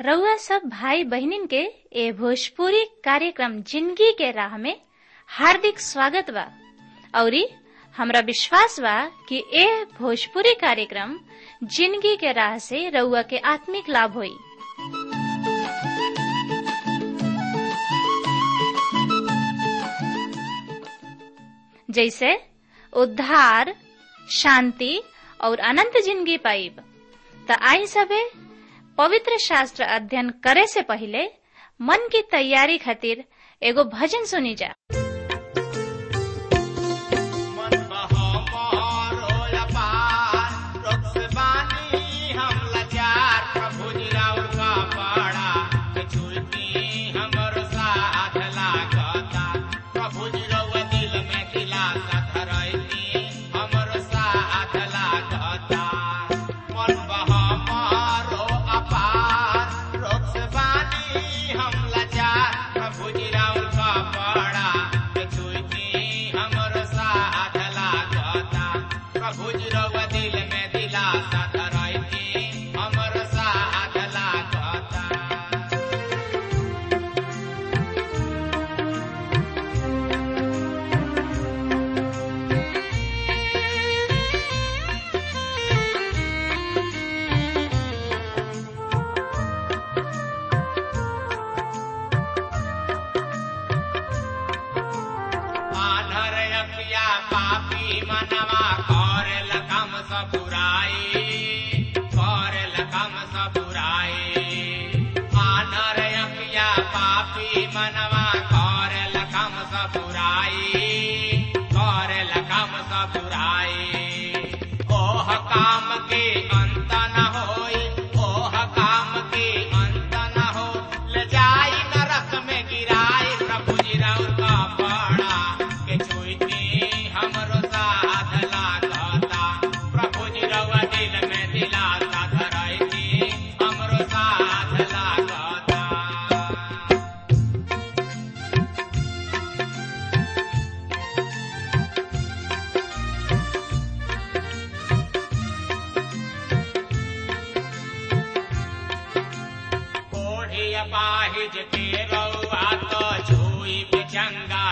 रउआ सब भाई बहिनीन के ए भोजपुरी कार्यक्रम जिंदगी के राह में हार्दिक स्वागत बा औरी हमरा विश्वास बा कि ए भोजपुरी कार्यक्रम जिंदगी के राह से रउआ के आत्मिक लाभ होई जैसे उद्धार शांति और अनंत जिंदगी पाइब त आई सबे पवित्र शास्त्र अध्ययन करे से पहले मन की तैयारी खातिर एगो भजन सुनी जा मन बहमोर होया पार, रोग से बानी हम लाचार, प्रभु जी राउर का पाड़ा, के छुईती हमर साथ लागता। प्रभु जी रउआ दिल में दिलासा धरैती, हमर साथ लागता। मन बहमोर होया पार, रोग से बानी हम लाचार, प्रभु जी राउर का पाड़ा, के छुईती हमर साथ लागता। प्रभु जी रउआ दिल में दिलासा धरैती, हमर साथ लागता। आधर अपिया पापी मनवा करेल कम सब बुराई करेल कम सब बुराई आधर अपिया पापी मनवा करेल कम सब बुराई करेल कम सब बुराई ओह काम के अंत न होई ओह काम के अंत न हो ले जाई नरक में गिराई प्रभु जी राउर का पाड़ा के छुईती हमरो साथ लागता प्रभु जी रउआ दिल में दिलासा धरैती हमरो साथ लागता कोढ़ी अपाहिज के रउआ तो छुई पे चंगा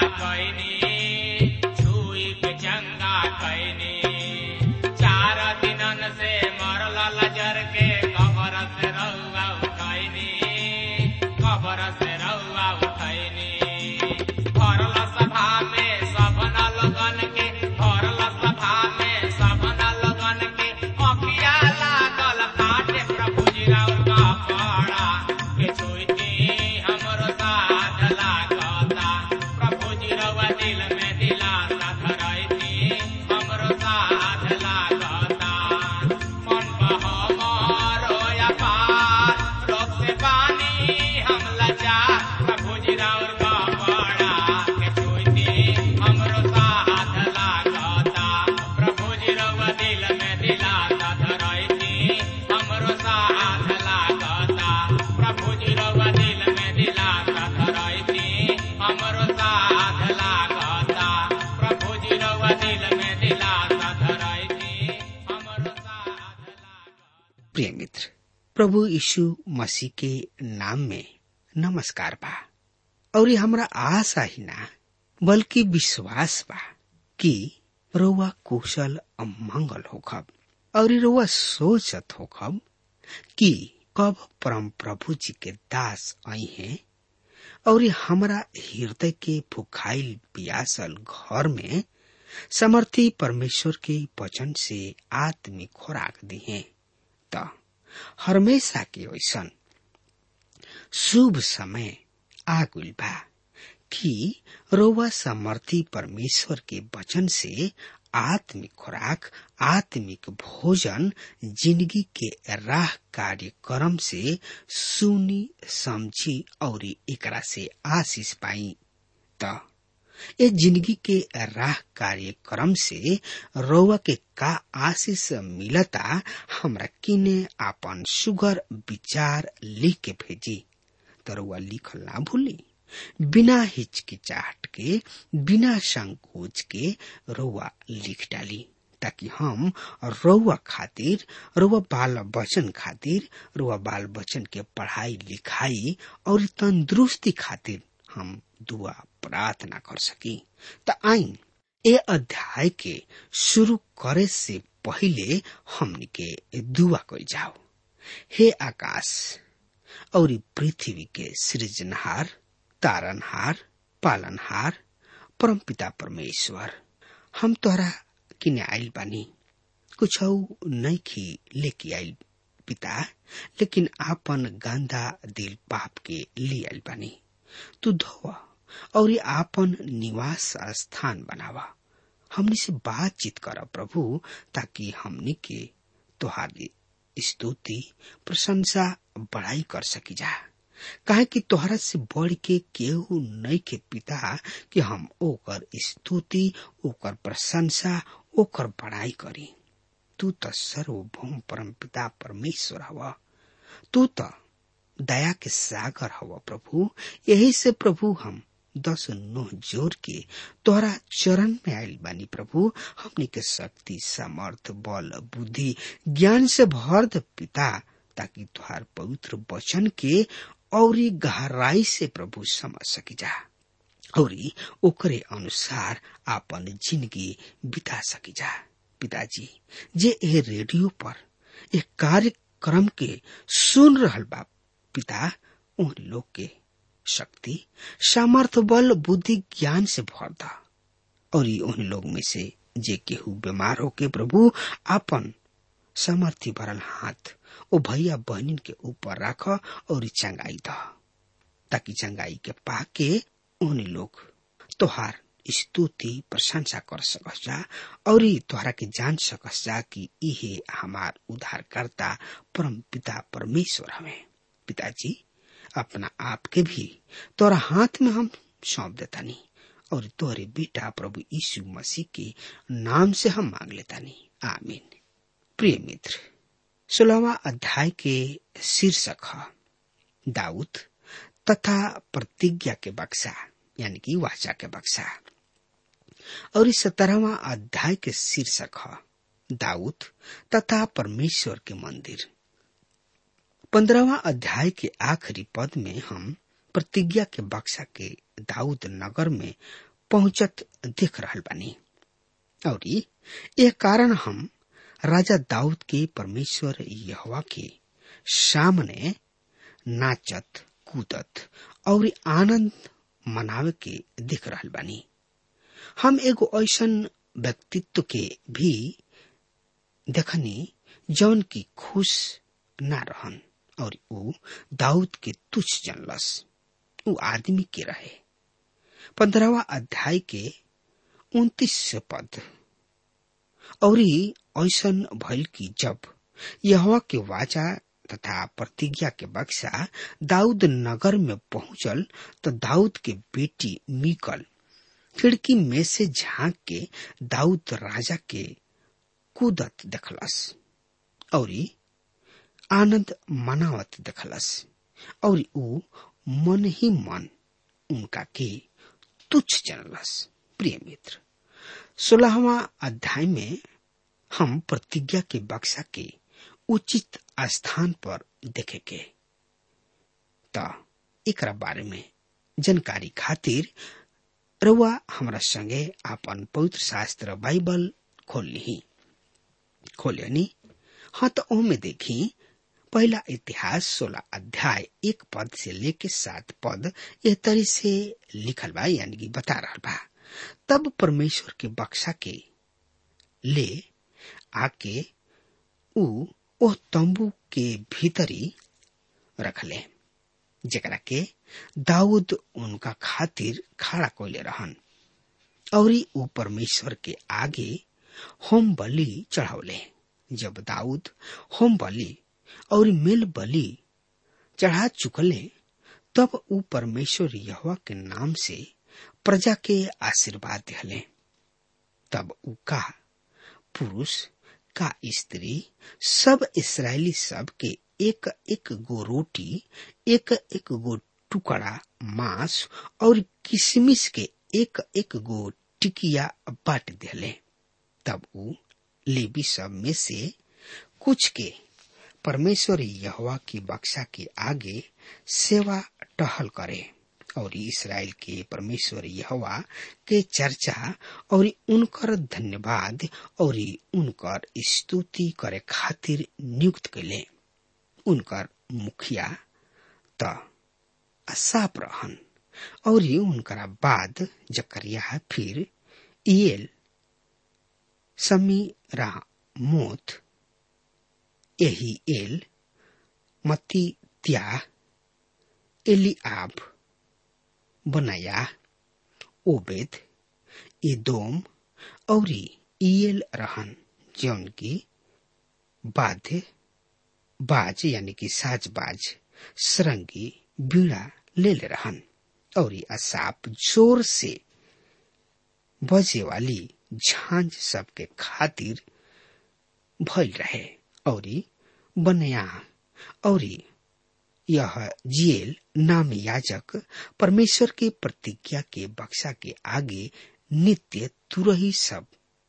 कैनी छुई पे चंगा कैनी चार दिनन से मरल लजर के कबर से रउआ उठैनी कबर से रउआ उठैनी भरल सभा में सबन लगन के भरल सभा में सबन लगन के अखिया लागल फाटे प्रभु जी राउर का पाड़ा के छुईती हमरो साथ लागता प्रभु जी रउआ दिल में दिलासा धरैती हमरो साथ लागता मन बहमोर होया पार रोग से पानी हम लाचार प्रभु जी राउर का पाड़ा के छुईती हमरो साथ लागता प्रभु जी रउआ दिल में दिलासा धरैती हमरो साथ लागता प्रभु जी रउआ दिल में दिलासा धरैती हमरो साथ लागता प्रभु जी रउआ दिल में दिलासा धरैती हमरो साथ लागता प्रिय मित्र प्रभु यीशु मसीह के नाम में नमस्कार बा और हमरा आशा ही ना बल्कि विश्वास बा कि रउआ कुशल मंगल होखब और रउआ सोचत होखब कि कब परम प्रभु जी के दास आई हैं और हमरा हृदय के भुखाइल पियासल घर में समर्थी परमेश्वर के वचन से आत्मिक खुराक दी है त हमेशा के वैसन शुभ समय आगुल बा कि रोवा समर्थी परमेश्वर के वचन से आत्मिक खुराक आत्मिक भोजन जिंदगी के राह कार्यक्रम से सुनी समझी और एकरा से आशीष पाई त ए जिंदगी के राह कार्यक्रम से रउआ के का आशीष मिलता हमरा किने आपन सुगर विचार लिख के भेजी त रउआ लिखल ना भूली बिना हिचकिचाहट के बिना संकोच के रउआ लिख डाली ताकि हम रउआ खातिर रउआ बाल बचन खातिर रउआ बाल बचन के पढ़ाई लिखाई और तंदुरुस्ती खातिर हम दुआ प्रार्थना कर सकी त आई ए अध्याय के शुरू करे से पहिले हमनी के दुआ कल जाओ हे आकाश और पृथ्वी के सृजनहार तारनहार पालनहार परमपिता परमेश्वर हम तोहरा किने आइल बानी कुछ नहीं खी लेके आइल पिता लेकिन आपन गांधा दिल पाप के ले आइल बानी तू धोवा और आपन निवास स्थान बनावा हमनी से बातचीत कर प्रभु ताकि हमनी के तोहारी स्तुति प्रशंसा बड़ाई कर सकी जा काहे कि तोहरा से बढ़ के केहू नहीं के पिता कि हम ओकर स्तुति ओकर प्रशंसा ओकर बड़ाई करी तू तो सर्वभौम परम पिता परमेश्वर हवा तू तो दया के सागर हवा प्रभु यही से प्रभु हम दस नोह जोर के तोहरा चरण में आयल बानी प्रभु हमने के शक्ति सामर्थ बल बुद्धि ज्ञान से भर द पिता ताकि तुहार पवित्र वचन के और गहराई से प्रभु समझ सकी जा और ओकरे अनुसार आपन जिंदगी बिता सकी जा पिताजी जे ए रेडियो पर एक कार्यक्रम के सुन रहल बा पिता उन लोग के शक्ति सामर्थ बल बुद्धि ज्ञान से भर दा और उन लोग में से जे केहू बीमार होके प्रभु आपन समर्थी भरल हाथ ओ भैया बहनिन के ऊपर राख और चंगाई द ताकि चंगाई के पाके उन लोग तोहार स्तुति प्रशंसा कर सकस जा और तोहरा के जान सकस जा कि इहे हमार उद्धारकर्ता परम पिता परमेश्वर हमें पिताजी अपना आप के भी तोरा हाथ में हम सौंप देता नहीं और तोरे बेटा प्रभु यीशु मसीह के नाम से हम मांग लेता नहीं आमीन प्रिय मित्र सोलहवा अध्याय के शीर्षक है दाऊद तथा प्रतिज्ञा के बक्सा यानी कि वाचा के बक्सा और इस सत्रहवा अध्याय के शीर्षक है दाऊद तथा परमेश्वर के मंदिर पंद्रहवा अध्याय के आखिरी पद में हम प्रतिज्ञा के बक्सा के दाऊद नगर में पहुंचत देख रहल बानी और यह कारण हम राजा दाऊद के परमेश्वर यहवा के सामने नाचत कूदत और आनंद मनावे के देख रहल बानी हम एगो ऐसन व्यक्तित्व के भी देखनी जौन की खुश ना रहन और ऊ दाऊद के तुच्छ जनलस ऊ आदमी के रहे पंद्रहवा अध्याय के उन्तीस पद और ऐसन भइल की जब यहवा के वाचा तथा प्रतिज्ञा के बक्सा दाऊद नगर में पहुंचल तो दाऊद के बेटी मीकल खिड़की में से झांक के दाऊद राजा के कूदत देखलस और आनंद मनावत देखलस और ऊ मन ही मन उनका के तुच्छ जनलस प्रिय मित्र सोलहवा अध्याय में हम प्रतिज्ञा के बक्सा के उचित स्थान पर देखे के त एकरा बारे में जानकारी खातिर रउआ हमरा संगे आपन पवित्र शास्त्र बाइबल खोल ली खोलियनी हाँ तो ओमे देखी पहला इतिहास सोलह अध्याय एक पद से लेके सात पद यह तरी से लिखल बा यानी कि बता रहा बा तब परमेश्वर के बक्सा के ले आके ऊ ओह तंबू के भीतरी रखले जेकरा के दाऊद उनका खातिर खड़ा कोले रहन और ऊ परमेश्वर के आगे होम बलि चढ़ावले जब दाऊद होम बलि और मेल बलि चढ़ा चुकले तब ऊ परमेश्वर यहवा के नाम से प्रजा के आशीर्वाद दिले तब ऊ का पुरुष का स्त्री सब इसराइली सब के एक एक गो रोटी एक एक गो टुकड़ा मांस और किशमिश के एक एक गो टिकिया बांट दिले तब ऊ लेवी सब में से कुछ के परमेश्वर यहवा की बक्सा के आगे सेवा टहल करे और इसराइल के परमेश्वर यहवा के चर्चा और उनकर धन्यवाद और उनकर स्तुति करे खातिर नियुक्त कैले उनकर मुखिया त असाप रहन और उनकरा बाद जकरिया फिर इयल समी मोत यही एल मती त्या एलिआब बनाया ओबेद एदोम और इयल रहन जौन की बाध्य बाज यानी कि साजबाज सरंगी बीड़ा ले ले रहन और असाप जोर से बजे वाली झांझ सबके खातिर भइल रहे और बनया और यह जियल नाम याजक परमेश्वर के प्रतिज्ञा के बक्सा के आगे नित्य तुरही सब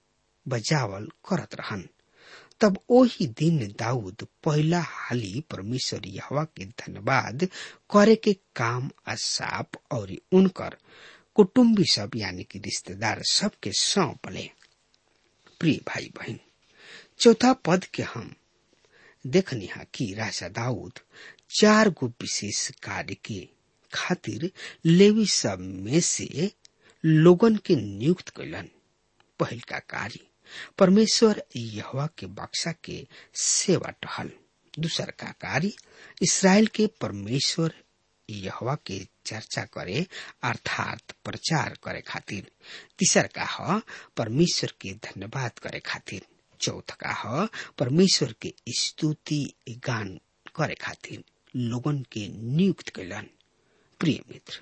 बजावल करत रहन तब ओही दिन दाऊद पहला हाली परमेश्वर यहवा के धन्यवाद करे के काम असाप और उनकर कुटुम्बी सब यानी कि रिश्तेदार सबके सौंपले प्रिय भाई बहन चौथा पद के हम देखनी हा कि राजा दाऊद चार गो विशेष कार्य के खातिर लेवी सब में से लोगन के नियुक्त कैलन पहल का कार्य परमेश्वर यहवा के बक्सा के सेवा टहल दूसर का कार्य इसराइल के परमेश्वर यहवा के चर्चा करे अर्थात प्रचार करे खातिर तीसर का ह परमेश्वर के धन्यवाद करे खातिर चौथ का ह परमेश्वर के स्तुति गान करे खातिर लोगन के नियुक्त कैलन प्रिय मित्र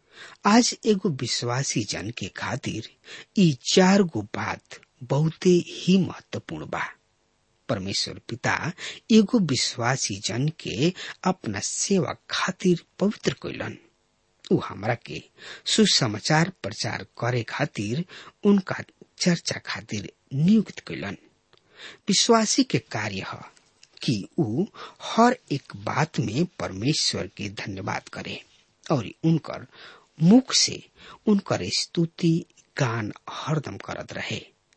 आज एगो विश्वासी जन के खातिर ई चार गो बात बहुते ही महत्वपूर्ण बा परमेश्वर पिता एगो विश्वासी जन के अपना सेवा खातिर पवित्र कैलन उ हमरा के सुसमाचार प्रचार करे खातिर उनका चर्चा खातिर नियुक्त कैलन विश्वासी के कार्य है कि उ हर एक बात में परमेश्वर के धन्यवाद करे और उनकर मुख से उनकर स्तुति गान हरदम करत रहे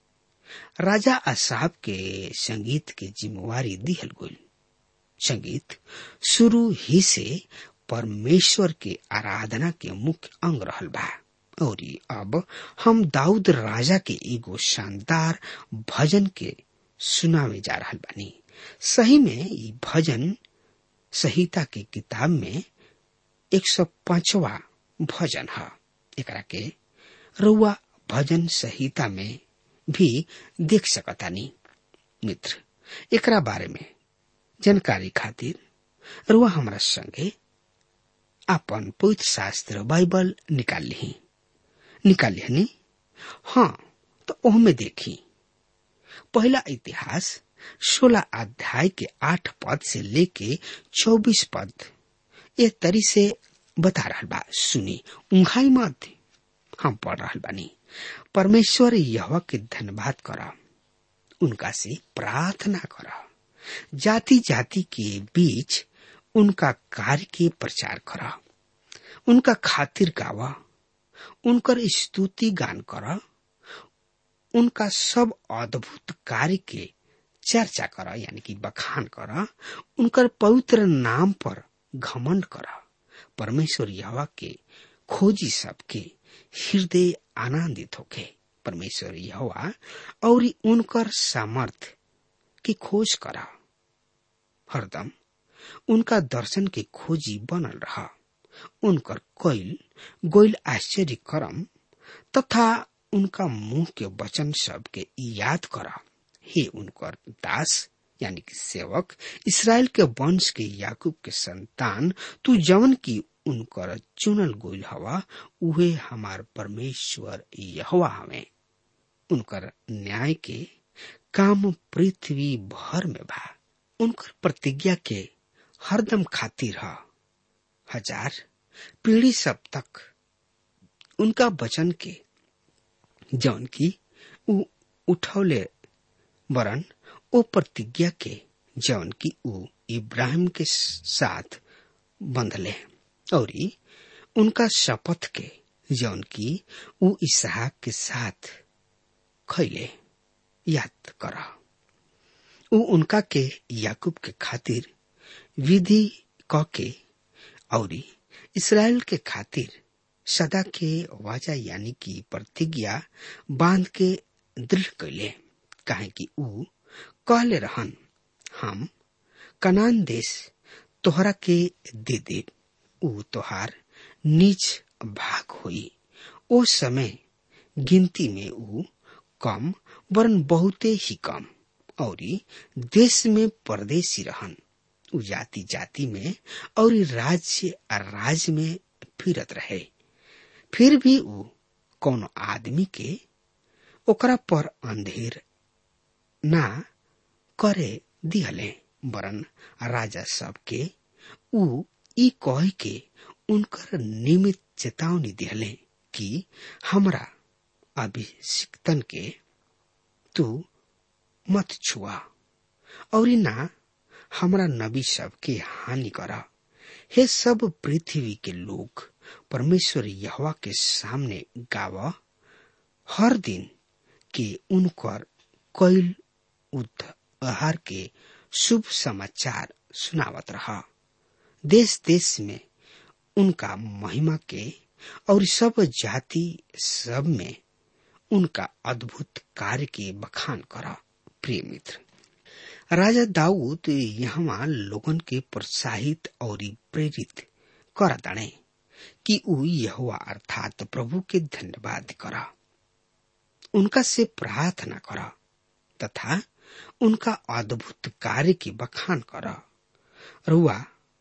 राजा असाब के संगीत के जिम्मेवारी दिहल गई संगीत शुरू ही से परमेश्वर के आराधना के मुख्य अंग रहल बा और अब हम दाऊद राजा के एगो शानदार भजन के सुनावे जा रहल बानी सही में ये भजन संहिता के किताब में एक सौ पांचवा भजन है एकरा के रुआ भजन संहिता में भी देख सकतानी मित्र एकरा बारे में जानकारी खातिर रुआ हमारा संगे अपन पवित्र शास्त्र बाइबल निकाल ली निकाल लिहनी हाँ तो ओहमे देखी पहला इतिहास सोलह अध्याय के आठ पद से लेके चौबीस पद ये तरी से बता रहा बा सुनी उंघाई मत हम पढ़ रहा बानी परमेश्वर यह के धन्यवाद करा उनका से प्रार्थना करा जाति जाति के बीच उनका कार्य के प्रचार करा उनका खातिर गावा उनकर स्तुति गान करा उनका सब अद्भुत कार्य के चर्चा करा यानी कि बखान करा उनकर पवित्र नाम पर घमंड करा परमेश्वर यहवा के खोजी सबके हृदय आनंदित होके परमेश्वर यहवा और उनकर सामर्थ की खोज करा हरदम उनका दर्शन के खोजी बनल रहा उनकर कैल गोइल आश्चर्य करम तथा उनका मुंह के वचन सब के याद करा हे उनकर दास यानी कि सेवक इसराइल के वंश के याकूब के संतान तू जवन की उनकर चुनल गोइल हवा उहे हमार परमेश्वर यहवा हवे उनकर न्याय के काम पृथ्वी भर में बा उनकर प्रतिज्ञा के हरदम खातिर ह हजार पीढ़ी सब तक उनका वचन के जौन की उ उठौले वरन ओ प्रतिज्ञा के जौन की ऊ इब्राहिम के साथ बंधले और उनका शपथ के जौन की ऊ इसहाक के साथ खैले याद कर ऊ उनका के याकूब के खातिर विधि क के और इसराइल के खातिर सदा के वाजा यानी कि प्रतिज्ञा बांध के दृढ़ कैले काहे कि ऊ कहले रहन हम कनान देश तोहरा के दे दे ऊ तोहार नीच भाग हुई ओ समय गिनती में ऊ कम वरन बहुते ही कम और देश में परदेशी रहन ऊ जाति जाति में और राज्य राज्य में फिरत रहे फिर भी ऊ कोनो आदमी के ओकरा पर अंधेर ना करे दिहले वरन राजा सबके ऊ ई कह के उनकर नियमित चेतावनी दिहले कि हमरा अभिषिक्तन के तू मत छुआ और ना हमरा नबी सब के हानि करा हे सब पृथ्वी के लोग परमेश्वर यहवा के सामने गाव हर दिन के उनकर कैल उद्धार के शुभ समाचार सुनावत रहा देश देश में उनका महिमा के और सब जाति सब में उनका अद्भुत कार्य के बखान करा प्रिय मित्र राजा दाऊद यहाँ लोगन के प्रोत्साहित और प्रेरित कर दाणे कि ऊ यहुआ अर्थात प्रभु के धन्यवाद करा उनका से प्रार्थना करा तथा उनका अद्भुत कार्य की बखान करा रुआ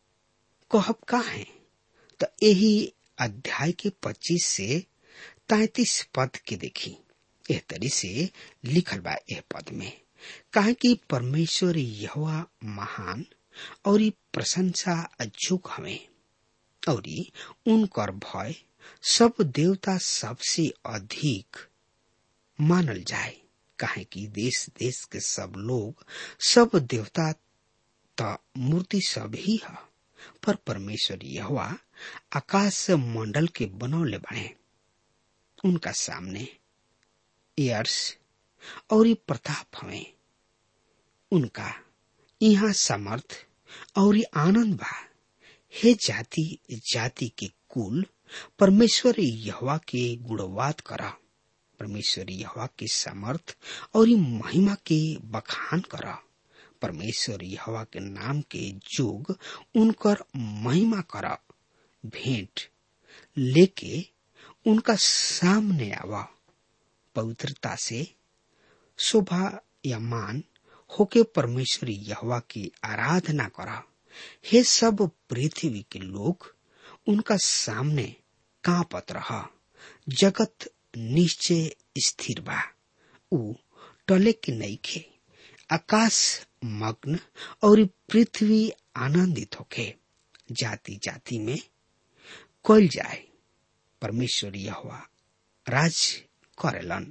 कहब का है तो यही अध्याय के 25 से तैतीस पद के देखी एह तरी से लिखल बा एह पद में कहा कि परमेश्वर यहोवा महान और प्रशंसा अजुक हवे और उनकर भय सब देवता सबसे अधिक मानल जाए काहे कि देश देश के सब लोग सब देवता त मूर्ति सब ही है पर परमेश्वर यहोवा आकाश मंडल के बनौले बने उनका सामने एयर्स और प्रताप हवे उनका यहाँ समर्थ और आनंद बा हे जाति जाति के कुल परमेश्वर यहवा के गुणवाद करा परमेश्वर यहवा के समर्थ और महिमा के बखान करा परमेश्वर यहवा के नाम के जोग उनकर महिमा करा भेंट लेके उनका सामने आवा पवित्रता से शोभा या मान होके परमेश्वर यहवा की आराधना करा हे सब पृथ्वी के लोग उनका सामने कांपत रहा जगत निश्चय स्थिर बा ऊ टले के नईखे आकाश मग्न और पृथ्वी आनंदित होके जाति जाति में कल जाए परमेश्वर यहोवा राज करेलन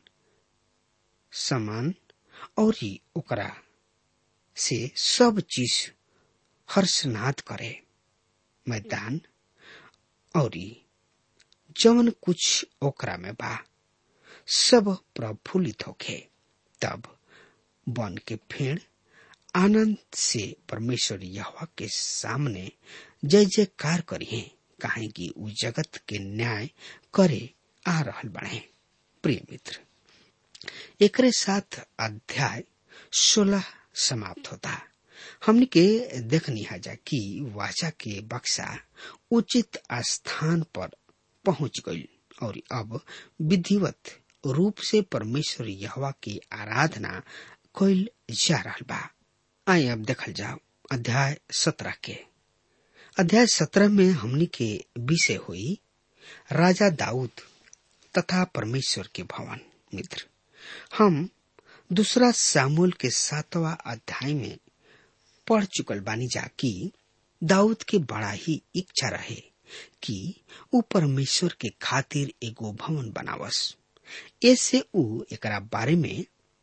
समान और ही ओकरा से सब चीज हर्षनाद करे मैदान और जवन कुछ ओकरा में बा सब प्रफुल्लित होखे तब बन के फेड़ आनंद से परमेश्वर यहोवा के सामने जय जयकार करिए काहे कि उ जगत के न्याय करे आ रहल बने प्रिय मित्र एकरे साथ अध्याय सोलह समाप्त होता हमने के देखनी जा कि वाचा के बक्सा उचित स्थान पर पहुंच गई और अब विधिवत रूप से परमेश्वर यहवा की आराधना कैल जा रहा बा आइए अब देखल जाओ अध्याय सत्रह के अध्याय सत्रह में हमनी के विषय हुई राजा दाऊद तथा परमेश्वर के भवन मित्र हम दूसरा सामूल के सातवा अध्याय में पढ़ चुकल बानी जा कि दाऊद के बड़ा ही इच्छा रहे कि ऊ परमेश्वर के खातिर एगो भवन बनावस ऐसे ऊ एकरा बारे में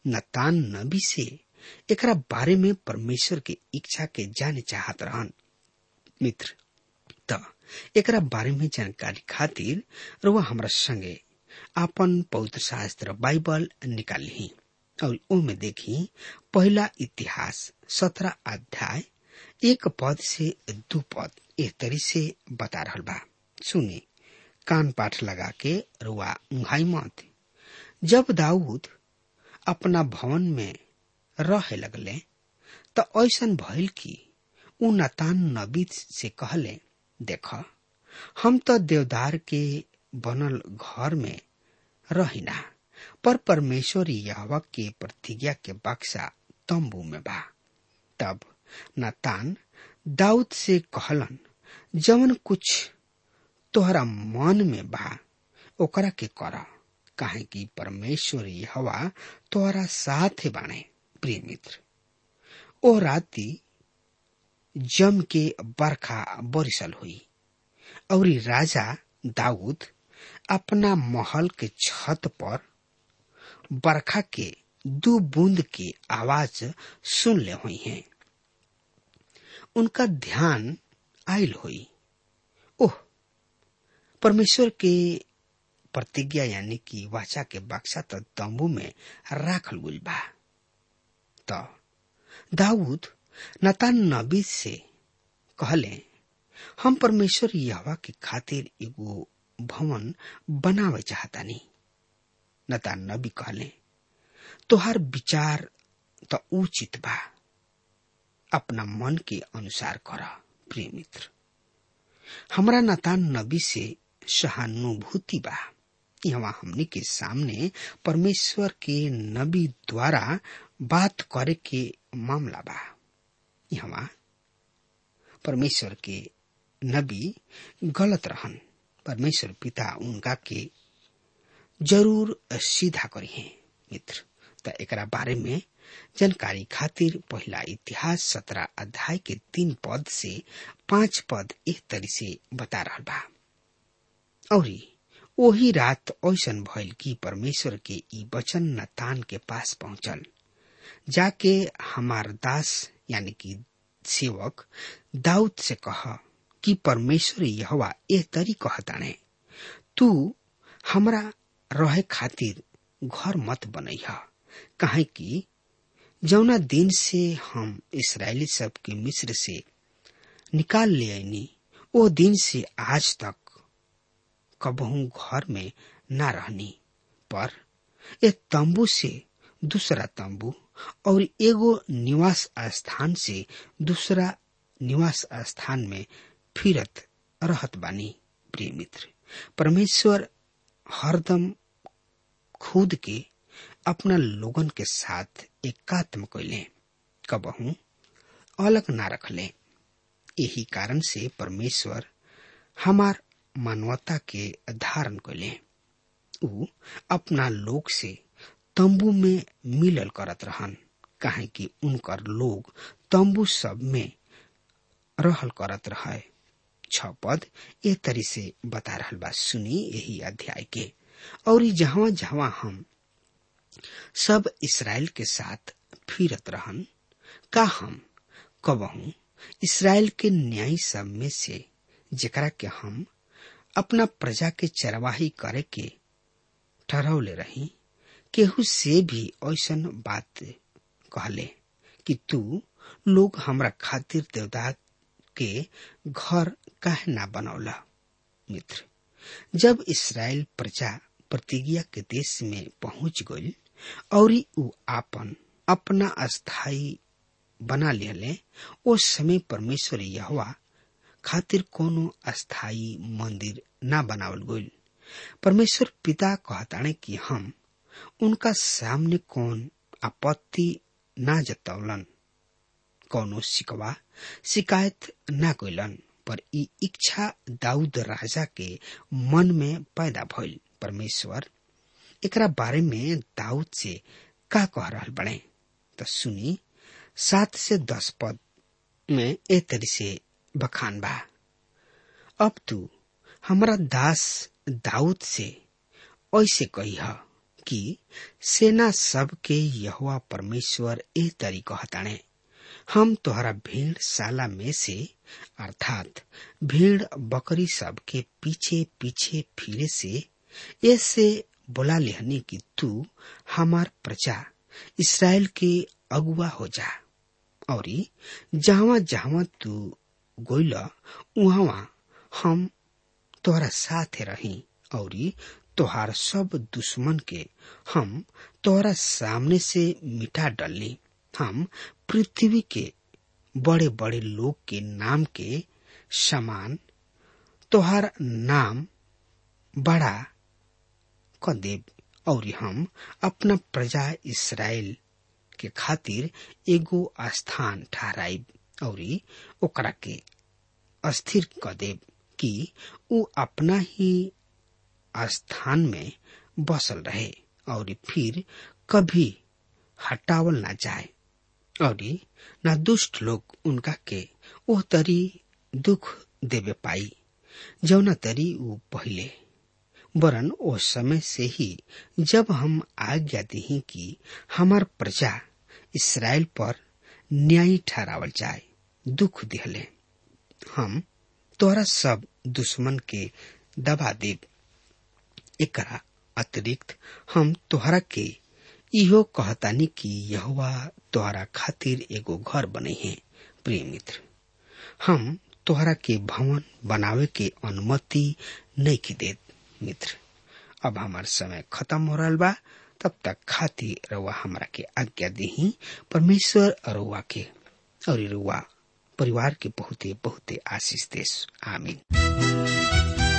नतान नबी से एकरा बारे में परमेश्वर के इच्छा के जाने चाहत रहन मित्र त एकरा बारे में जानकारी खातिर रुआ हमरा संगे आपन पवित्र शास्त्र बाइबल निकाली और ओमे देखी पहला इतिहास सत्रह अध्याय एक पद से दू पद एक तरी से बता रहल बा सुनी कान पाठ लगा के रुआ उंघाई मत जब दाऊद अपना भवन में रहे लगले त ऐसन भइल कि उ नतान नबी से कहले देख हम तो देवदार के बनल घर में रहिना पर परमेश्वर यहवा के प्रतिज्ञा के बक्सा तंबू में बा तब नतान दाऊद से कहलन जवन कुछ तोहरा मन में बा ओकरा के कर काहे कि परमेश्वर हवा तोहरा साथ बाणे प्रिय मित्र ओ राती जम के बरखा बरिसल हुई और राजा दाऊद अपना महल के छत पर बरखा के दो बूंद की आवाज सुन ले हुई हैं उनका ध्यान आयल हुई ओह परमेश्वर के प्रतिज्ञा यानी कि वाचा के बक्सा तो तंबू में राखल गुल बा तो दाऊद नतान नबी से कहले हम परमेश्वर यहवा के खातिर एगो भवन बनावे चाहतानी नतान नबी कहले तोहार विचार तो उचित बा अपना मन के अनुसार कर प्रिय मित्र हमरा नतान नबी से सहानुभूति बा यहाँ हमने के सामने परमेश्वर के नबी द्वारा बात करे के मामला बा यहाँ परमेश्वर के नबी गलत रहन परमेश्वर पिता उनका के जरूर सीधा करी है मित्र त एकरा बारे में जानकारी खातिर पहला इतिहास सत्रह अध्याय के तीन पद से पांच पद एक तरी से बता रहा बा और वही रात ऐसन भइल कि परमेश्वर के ई वचन नतान के पास पहुंचल जाके हमार दास यानी कि सेवक दाऊद से कह कि परमेश्वर यहवा ए तरी कहताने तू हमरा रहे खातिर घर मत बनैह काहे कि जौना दिन से हम इसराइली सब के मिस्र से निकाल ले आईनी ओ दिन से आज तक कबहू घर में न रहनी पर एक तंबू से दूसरा तंबू और एगो निवास स्थान से दूसरा निवास स्थान में फिरत रहत बानी प्रिय मित्र परमेश्वर हरदम खुद के अपना लोगन के साथ एकात्म कैले कबहू अलग ना रखले यही कारण से परमेश्वर हमार मानवता के धारण कैले उ अपना लोग से तंबू में मिलल करत रहन काहे कि उनकर लोग तंबू सब में रहल करत रहे छ पद ए तरी से बता रहल बा सुनी यही अध्याय के और जहां जहां हम सब इसराइल के साथ फिरत रहन का हम कबहू इसराइल के न्याय सब में से जेकरा के हम अपना प्रजा के चरवाही करे के ठहरौले रही केहू से भी ऐसन बात कहले कि तू लोग हमरा खातिर देवदार के घर काहे ना बनौला मित्र जब इसराइल प्रजा प्रतिज्ञा के देश में पहुंच गई और उ आपन अपना अस्थाई बना लियले ओ समय परमेश्वर यहवा खातिर कोनो अस्थाई मंदिर ना बनावल गईल परमेश्वर पिता कहताने कि हम उनका सामने कौन आपत्ति ना जतौलन कौनो शिकवा शिकायत ना कैलन पर ई इच्छा दाऊद राजा के मन में पैदा भइल परमेश्वर एकरा बारे में दाऊद से का कह रहल बड़े तो सुनी सात से दस पद में ए तरी से बखान बा अब तू हमरा दास दाऊद से ऐसे कही कि सेना सब के यहोवा परमेश्वर ए तरी कहताणे हम तोहरा भेड़ साला में से अर्थात भेड़ बकरी सब के पीछे पीछे फिरे से ऐसे बोला लेहनी कि तू हमार प्रजा इसराइल के अगुआ हो जा और जहां जहां तू गोइल उहावा हम तोहरा साथे रही और तोहार सब दुश्मन के हम तोहरा सामने से मिटा डली हम पृथ्वी के बड़े बड़े लोग के नाम के समान तोहार नाम बड़ा क देव और हम अपना प्रजा इसराइल के खातिर एगो स्थान ठहराइब और ओकरा के अस्थिर क देव कि उ अपना ही स्थान में बसल रहे और फिर कभी हटावल ना जाए और न दुष्ट लोग उनका के ओह तरी दुख देवे पाई जौना तरी उ पहले वरन ओ समय से ही जब हम आज्ञा दी कि हमार प्रजा इसराइल पर न्याय ठहरावल जाए दुख दिहले हम तोरा सब दुश्मन के दबा देव एकरा अतिरिक्त हम तोहरा के इहो कहतानी कि यहोवा तोहरा खातिर एगो घर बने हैं प्रिय मित्र हम तोहरा के भवन बनावे के अनुमति नहीं की देत मित्र अब हमार समय खत्म हो रहा बा तब तक खाती रउआ हमरा के आज्ञा दी परमेश्वर रउआ के और रउआ परिवार के बहुते बहुते आशीष देश आमीन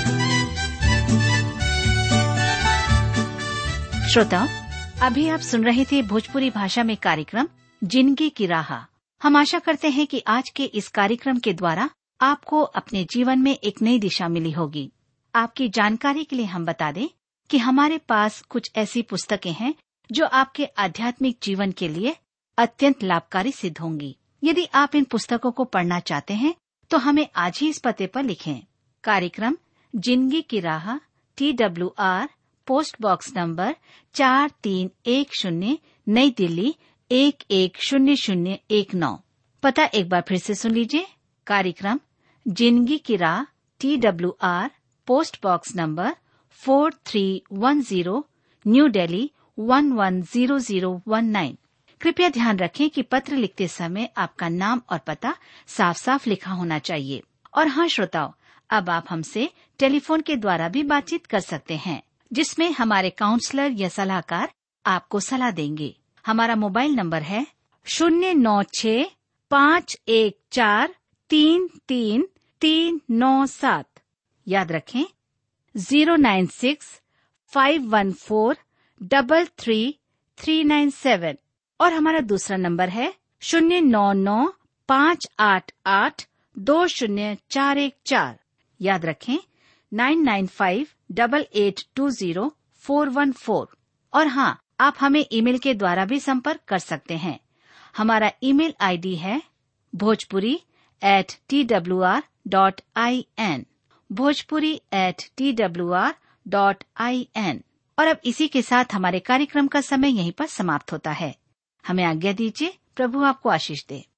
श्रोताओं अभी आप सुन रहे थे भोजपुरी भाषा में कार्यक्रम जिंदगी की राह हम आशा करते हैं कि आज के इस कार्यक्रम के द्वारा आपको अपने जीवन में एक नई दिशा मिली होगी आपकी जानकारी के लिए हम बता दें कि हमारे पास कुछ ऐसी पुस्तकें हैं जो आपके आध्यात्मिक जीवन के लिए अत्यंत लाभकारी सिद्ध होंगी यदि आप इन पुस्तकों को पढ़ना चाहते हैं तो हमें आज ही इस पते पर लिखें कार्यक्रम जिंदगी की राह T W R post box number चार तीन एक शून्य नई दिल्ली एक एक शून्य शून्य एक नौ पता एक बार फिर से सुन लीजिए कार्यक्रम जिंदगी की राह T W R post box number four three one zero new Delhi one one zero zero one nine कृपया ध्यान रखें कि पत्र लिखते समय आपका नाम और पता साफ साफ लिखा होना चाहिए और हाँ श्रोताओं अब आप हमसे टेलीफोन के द्वारा भी बातचीत कर सकते हैं जिसमें हमारे काउंसलर या सलाहकार आपको सलाह देंगे हमारा मोबाइल नंबर है शून्य नौ छ पाँच एक चार तीन तीन तीन नौ सात याद रखें zero nine six five one four double three three nine seven और हमारा दूसरा नंबर है शून्य नौ नौ पाँच आठ आठ दो शून्य चार एक चार याद रखें nine nine five double eight two zero four one four और हाँ आप हमें ईमेल के द्वारा भी संपर्क कर सकते हैं हमारा ईमेल आईडी है Bhojpuri at T W R dot I N Bhojpuri at T W R dot I N और अब इसी के साथ हमारे कार्यक्रम का समय यहीं पर समाप्त होता है हमें आज्ञा दीजिए प्रभु आपको आशीष दे